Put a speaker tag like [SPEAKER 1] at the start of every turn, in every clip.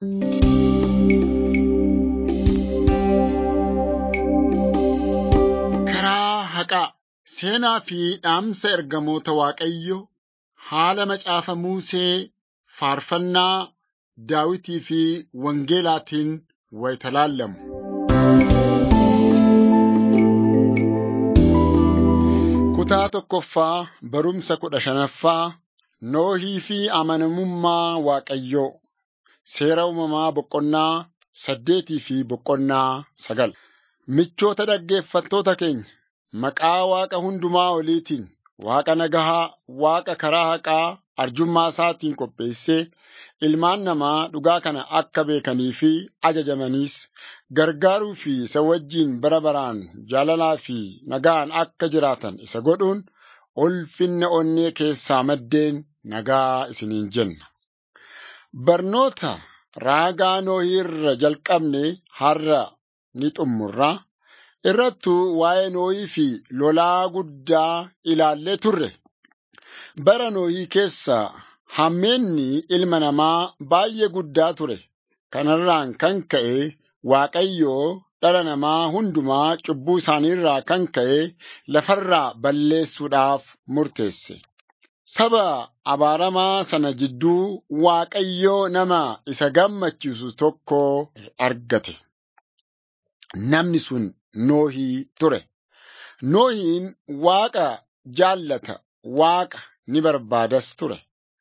[SPEAKER 1] Karaa haqaa seenaa fi dhaamsa ergamoota Waaqayyoo haala macaafa Musee faarfannaa Daawitii fi Wangeelaatiin wayita laallamu. Kutaa tokkoffaa barumsa kudha shanaffaa Noohii fi amanamummaa Waaqayyoo seera uumamaa boqonnaa saddeetii fi boqonnaa sagal. Michoota dhaggeeffattoota keenya maqaa Waaqa hundumaa oliitiin Waaqa nagahaa, Waaqa karaa haqaa arjummaa isaatiin qopheessee ilmaan namaa dhugaa kana akka beekanii fi ajajamaniis gargaaruu fi isa wajjin bara baraan jaalalaa fi nagaan akka jiraatan isa godhuun ulfinna onnee keessaa maddeen nagaa isiniin jenna. Barnoota raagaa Noohii irra jalqabne har'a ni xumurra. Irrattuu waa'ee Noohii fi lolaa guddaa ilaallee turre. Bara Noohii keessa hammeenni ilma namaa baay'ee guddaa ture. Kanarraan kan ka'e Waaqayyoo dhala namaa hundumaa cubbuu isaaniirraa kan ka'e lafarraa balleessuudhaaf murteesse. Saba abaaramaa sana jidduu Waaqayyoo nama isa gammachiisu tokko argate. Namni sun Noohii ture. Noohiin Waaqa jaallata, Waaqa ni barbaadas ture.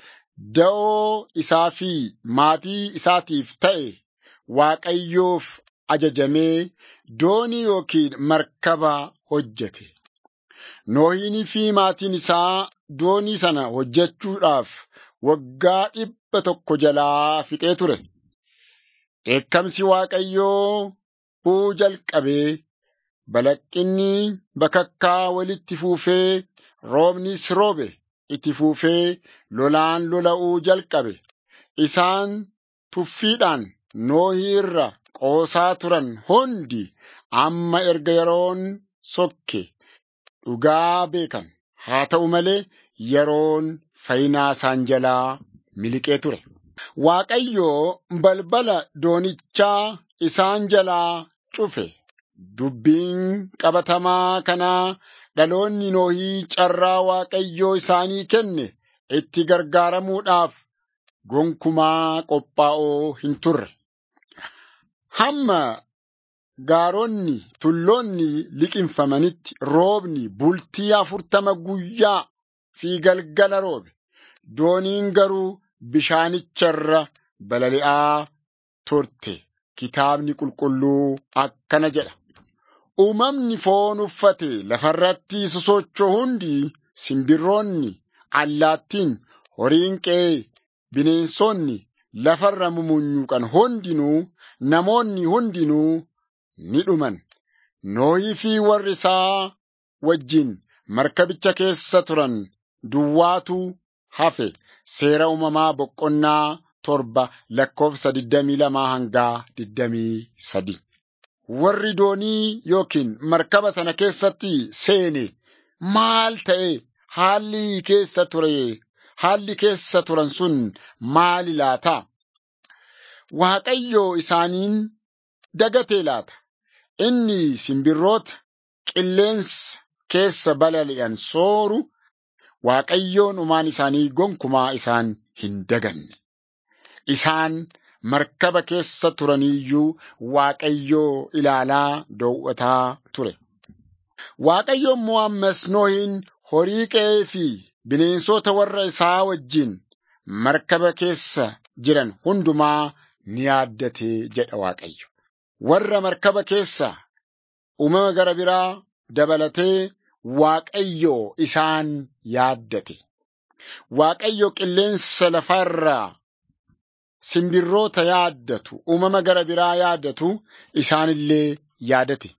[SPEAKER 1] Da'oo isaa fi maatii isaatiif ta'e Waaqayyoof ajajamee doonii yookiin markaba hojjete. Noohiinii fi maatiin isaa doonii sana hojjechuudhaaf waggaa dhibba tokko jalaa fixee ture. Dheekkamsi Waaqayyoo bu'uu jalqabee balaqqinni bakakkaa walitti fuufee roobnis roobe itti fuufee lolaan lola'uu jalqabe. Isaan tuffiidhaan Noohii irra qoosaa turan hundi amma erga yeroon sokke dhugaa beekan. Haa ta'u malee yeroon fayyinaa isaan jalaa miliqee ture. Waaqayyoo balbala doonichaa isaan jalaa cufe. Dubbiin qabatamaa kanaa dhaloonni Noohii carraa Waaqayyoo isaanii kenne itti gargaaramuudhaaf gonkumaa qophaa'oo hin turre. Hamma gaaronni tulloonni liqinfamanitti roobni bultii afurtama guyyaa fi galgala roobe. Dooniin garuu bishaanicharra balali'aa turte. Kitaabni qulqulluu akkana jedha. Uumamni foon uffate lafarratti sosocho'u hundi simbirroonni, allaattiin, horiin qe'ee, bineensonni lafarra mumunyuuqan hundinuu namoonni hundinuu ni dhuman. Noohii fi warri isaa wajjin markabicha keessa turan duwwaatu hafe seera uumamaa boqonnaa torba lakkoofsa 22 hanga 23. Warri doonii yookiin markaba sana keessatti seene maal ta'e haalli keessa ture haalli keessa turan sun maali laata? Waaqayyo isaaniin dagatee laata? Inni simbirroota qilleensa keessa balali'an sooru Waaqayyoon uumaan isaanii gonkumaa isaan hin daganne. Isaan markaba keessa turaniyyuu Waaqayyoo ilaalaa dowwataa ture. Waaqayyo immoo ammas Noohiin horii qe'ee fi bineensota warra isaa wajjin markaba keessa jiran hundumaa ni yaaddate jedha Waaqayyo. Warra markaba keessa uumama gara biraa dabalatee Waaqayyo isaan yaaddate. Waaqayyo qilleensa lafarraa simbirroota yaaddatu, uumama gara biraa yaaddatu isaanillee yaadate.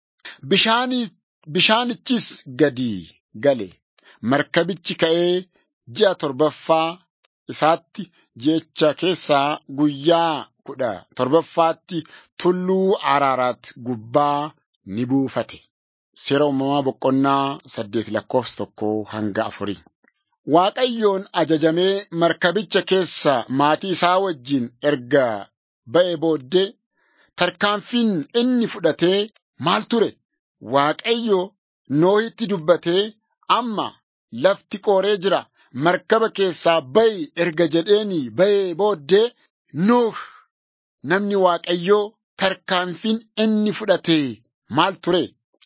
[SPEAKER 1] Bishaanichis gadi gale. Markabichi ka'ee ji'a torbaffaa isaatti jecha keessaa guyyaa kudha torbaffaatti tulluu Araaraat gubbaa ni buufate. Seera uumamaa boqonnaa saddeet lakkoofsa tokko hanga afurii. Waaqayyoon ajajamee markabicha keessa maatii isaa wajjin erga ba'e booddee tarkaanfiin inni fudhatee maal ture? Waaqayyo Noohitti dubbatee amma lafti qooree jira markaba keessaa ba'i erga jedheeni ba'ee booddee Nooh namni Waaqayyoo tarkaanfiin inni fudhatee maal ture?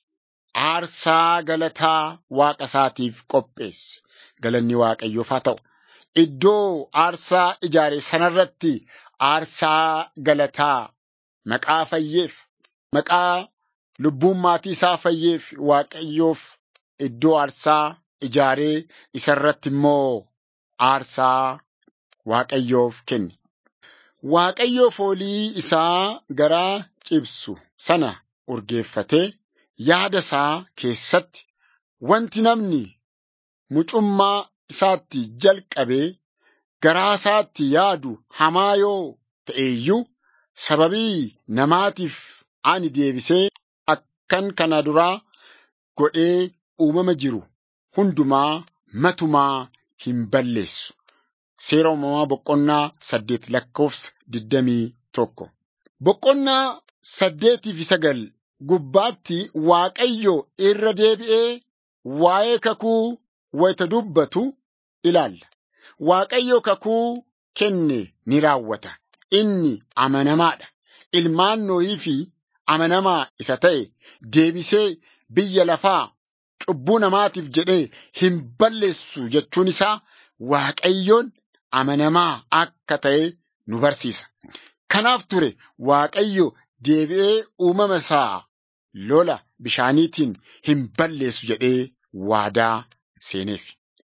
[SPEAKER 1] Aarsaa galataa waaqa isaatiif qopheesse. Galanni Waaqayyoof haa ta'u. Iddoo aarsaa ijaare sanarratti aarsaa galataa maqaa fayyeef maqaa lubbuun maatii isaa fayyeef Waaqayyoof iddoo aarsaa ijaaree isarratti immoo aarsaa Waaqayyoof kenne. Waaqayyo foolii isaa garaa cibsu sana urgeeffatee yaada isaa keessatti wanti namni mucummaa isaatti jalqabee garaa isaatti yaadu hamaa yoo ta'e iyyuu sababii namaatiif ani deebisee akkan kana duraa godhee uumama jiru hundumaa matumaa hin balleessu. Seera uumamaa boqonnaa saddeet lakkoofsa digdamii tokko. Boqonnaa saddeetii fi sagal gubbaatti Waaqayyo irra deebi'ee waa'ee kakuu wayita dubbatu ilaalla. Waaqayyo kakuu kenne ni raawwata. Inni amanamaadha. Ilmaan Noohii fi amanamaa isa ta'e deebisee biyya lafaa cubbuu namaatiif jedhee hin balleessu jechuun isaa Waaqayyoon amanamaa akka ta'e nu barsiisa. Kanaaf ture Waaqayyo deebi'ee uumama isaa lola bishaaniitiin hin balleessu jedhee waadaa seeneef.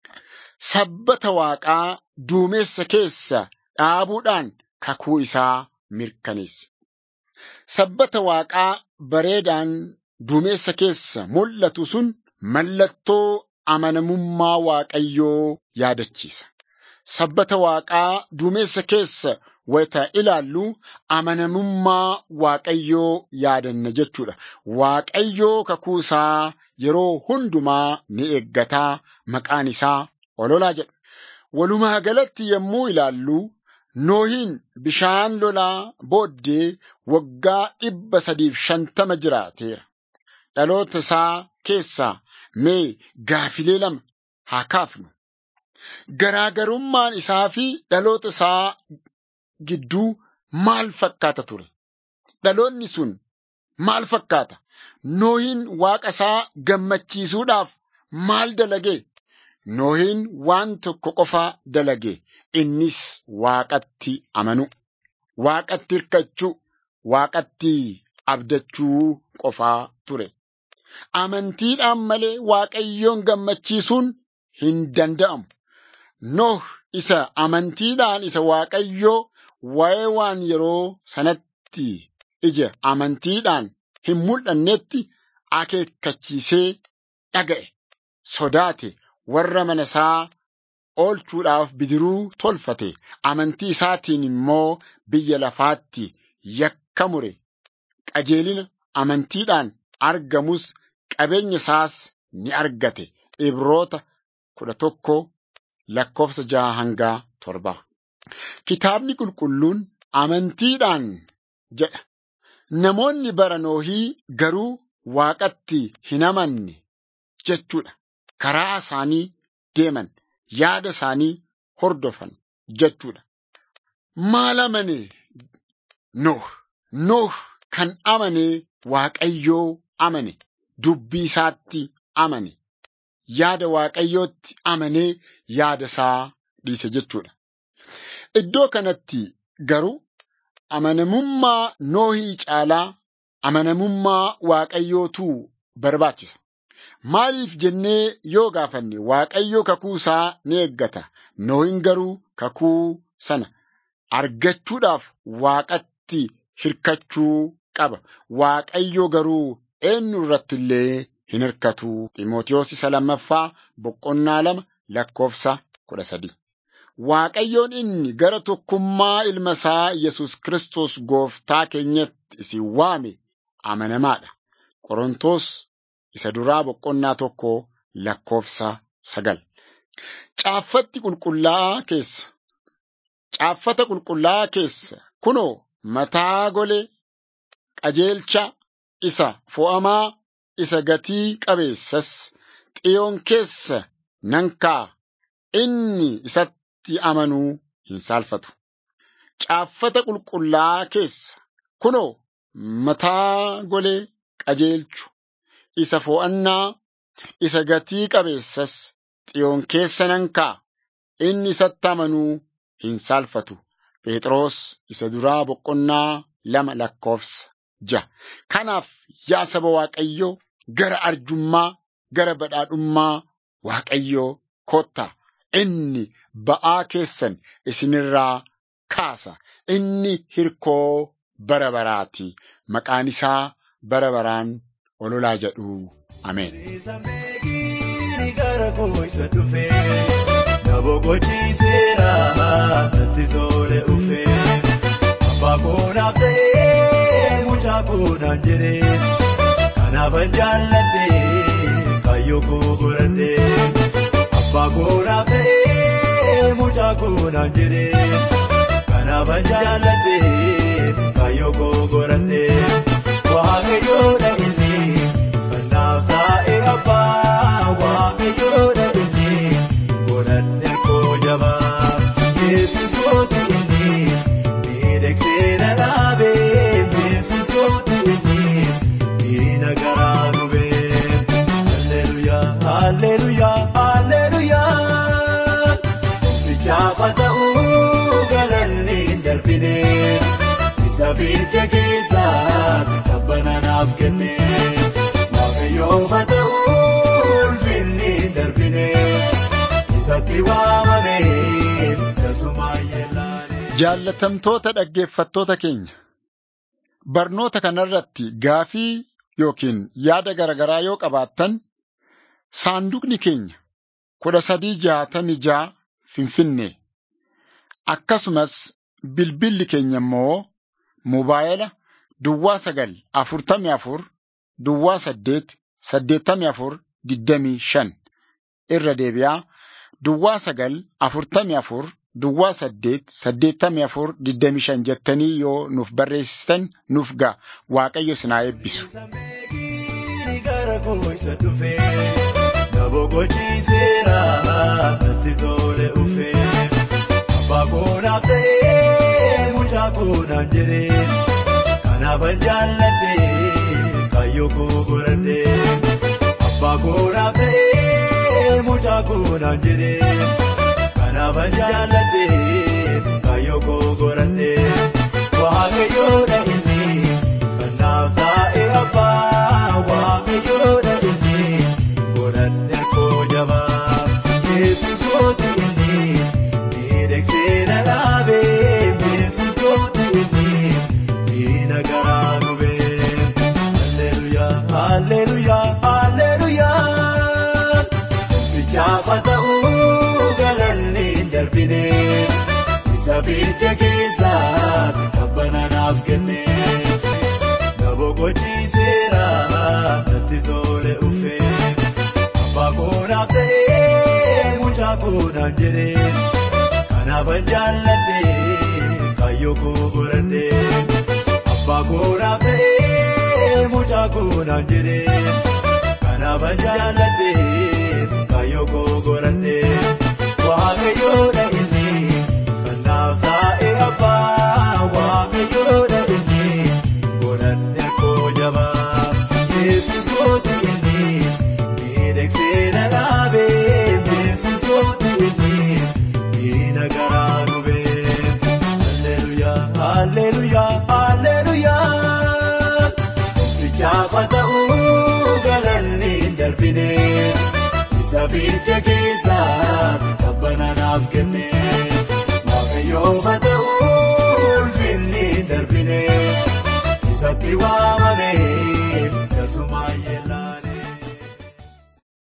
[SPEAKER 1] Sabbata Waaqaa duumessa keessa dhaabuudhaan kakuu isaa mirkaneesse. Sabbata Waaqaa bareedaan duumessa keessa mul'atu sun mallattoo amanamummaa Waaqayyoo yaadachiisa. Sabbata Waaqaa duumessa keessa wayita ilaallu amanamummaa Waaqayyoo yaadanna jechuudha. Waaqayyoo kakuu isaa yeroo hundumaa ni eeggataa maqaan isaa ololaa jedha. Walumaa galatti yommuu ilaallu Noohiin bishaan lolaa booddee waggaa dhibba sadiif shantama jiraateera. Dhaloota isaa keessaa mee gaafilee lama haa kaafnu. Garaagarummaan isaa fi dhaloota isaa gidduu maal fakkaata ture? Dhaloonni sun maal fakkaata? Noohiin waaqa isaa gammachiisuudhaaf maal dalage? Noohiin waan tokko qofa dalage. Innis waaqatti amanu, waaqatti hirkachuu, waaqatti abdachuu qofaa ture. Amantiidhaan malee Waaqayyoon gammachiisuun hin danda'amu. Nooh isa amantiidhaan isa Waaqayyoo waa'ee waan yeroo sanatti ija amantiidhaan hin mul'annetti akeekkachiisee dhaga'e, sodaate, warra mana isaa oolchuudhaaf bidiruu tolfate, amantii isaatiin immoo biyya lafaatti yakka mure, qajeelina amantiidhaan argamus qabeenya isaas ni argate. Ibroota kudha tokko lakkoofsa jaha hangaa torba. Kitaabni qulqulluun amantiidhaan jedha. Namoonni bara Noohii garuu waaqatti hin amanne jechuudha. Karaa isaanii deeman, yaada isaanii hordofan jechuudha. Maal amane Nooh? Nooh kan amane Waaqayyoo amane, dubbii isaatti amane, yaada Waaqayyootti amanee yaada isaa dhiise jechuudha. Iddoo kanatti garuu amanamummaa Noohii caalaa amanamummaa Waaqayyootu barbaachisa. Maaliif jennee yoo gaafanne Waaqayyo kakuu isaa ni eeggata. Noohin garuu kakuu sana argachuudhaaf Waaqatti hirkachuu qaba. Waaqayyo garuu eenyu irratti illee hin hirkatu. Ximootiyoos isa lammaffaa boqonnaa lama lakkoofsa kudha sadii. Waaqayyoon inni gara tokkummaa ilma isaa Yesus Kiristoos gooftaa keenyatti isin waame amanamaadha. Qorontos isa duraa boqonnaa tokko lakkoofsa sagal. Caaffatti qulqullaa'aa keessa Caaffata qulqullaa'aa keessa kunoo mataa golee qajeelcha isa fo'amaa isa gatii qabeessas xiyoon keessa nan kaa'a inni isatti amanuu hin saalfatu. Caaffata qulqullaa'aa keessa kunoo mataa golee qajeelchu isa fo'annaa isa gatii qabeessas xiyoon keessa nan kaa'a inni isatti amanuu hin saalfatu. Phexros isa duraa boqonnaa lama lakkoofsa ja'a. Kanaaf yaa saba Waaqayyoo gara arjummaa gara badhaadhummaa Waaqayyoo kottaa inni ba'aa keessan isinirraa kaasa. Inni hirkoo bara baraati. Maqaan isaa bara baraan ololaa jedhu. Ameen.
[SPEAKER 2] Natti tole ufee abbaa koonaaf ta'ee mucaa koonaan jedhee kanaafan jaalladhee kaayyoo koo godhadhee abbaa koonaaf ta'ee mucaa koonaan jedhee kanaafan jaalladhee kaayyoo koo godhadhee waaqayyoodha inni kanaaf taa'ee abbaa waaqayyoodha inni godhadhe koo jabaa. Yesus kootu inni miidhagsee na dhaabee Yesus kootu inni diina garaa gubee. Halleluyaa halleluyaa halleluyaa. Bichaafa ta'uu galanni hin darbine isa biyya keessaa tabbana naaf kenne. Waaqayyoofa ta'uu ulfinni hin darbine isatti waamamee.
[SPEAKER 1] Jaallatamtoota dhaggeeffattoota keenya barnoota kanarratti gaafii yookiin yaada garaagaraa yoo qabaattan saanduqni keenya kudha sadii jaatamii jaa finfinnee akkasumas bilbilli keenya immoo mobaayila duwwaa sagal afurtamii afur duwwaa saddeet saddeettamii afur digdamii shan irra deebi'aa duwwaa sagal afurtamii afur. Duwwaa saddeet saddeettamii afur digdamii shan jettanii yoo nuuf barreessitan nuuf ga'a waaqayyo sinaa eebbisu.
[SPEAKER 2] Gara koo isa dhufee daboo gochiiseera natti tole ufee abbaa koonaaf ta'ee mucaa koonaan jedhee kanaafan jaalladhee kaayyoo koo godhadhee abbaa koonaaf ta'ee mucaa koonaan jedhee. Kanaafan jaalladhee kaayyoo koo godhadhee waaqayyoodha inni kanaaf taa'ee abbaa waaqayyoodha inni godhadhe koo jabaa Yesus kootu inni miidhagsee na dhaabee Yesus kootu inni diina garaa gubee Halleluyaa Halleluyaa Halleluyaa Bichaafa ta'uu. darbine isa biyya keessaa tabbana naaf kenne daboo gochiiseera natti tole ufee abbaa koonaaf ta'ee mucaa koonaan jedhee kanaafan jaalladhee kaayyoo koo godhadhee abbaa koonaaf ta'ee mucaa koonaan jedhee kanaafan jaalladhee kaayyoo koo godhadhee waaqayyoodha.